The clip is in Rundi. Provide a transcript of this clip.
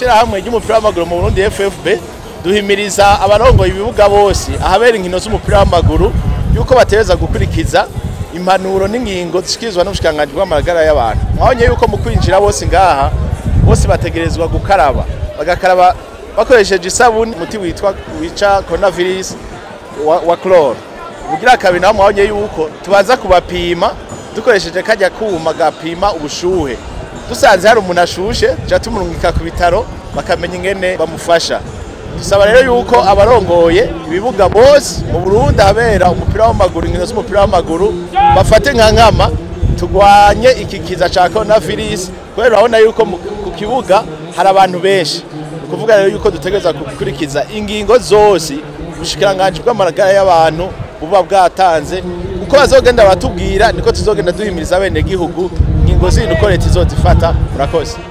ishirahamwe ry'umupira w'amaguru mu Burundi FFB duhimiriza abarongoye ibibuga bose ahabera inkino z'umupira w'amaguru yuko bategereza gukurikiza impanuro n'ingingo zishikirizwa n'ubushikiranganji bw'amagara y'abantu mwabonye yuko mu kwinjira bose ngaha bose bategerezwa gukaraba bagakaraba bakoresheje isabuni umuti witwa wica coronavirus wa, wa chlore ubugira kabiri naho mwabonye yuko tubanza kubapima dukoresheje kajya kuma gapima ubushuhe dusanze hari umuntu ashushe tuca tumurungika ku bitaro bakamenya ingene bamufasha dusaba rero yuko abarongoye ibibuga bose mu Burundi habera umupira w'amaguru inkino z'umupira w'amaguru bafate nka nkama tugwanye iki kiza ca coronavirus kubera urabona yuko mu- ku kibuga hari abantu benshi ni ukuvuga rero yuko dutegereza gukurikiza ingingo zose ubushikiranganji bw'amagara y'abantu buba bwatanze uko bazogenda batubwira niko tuzogenda duhimiriza abenegihugu ingingo zindi uko leta izozifata murakoze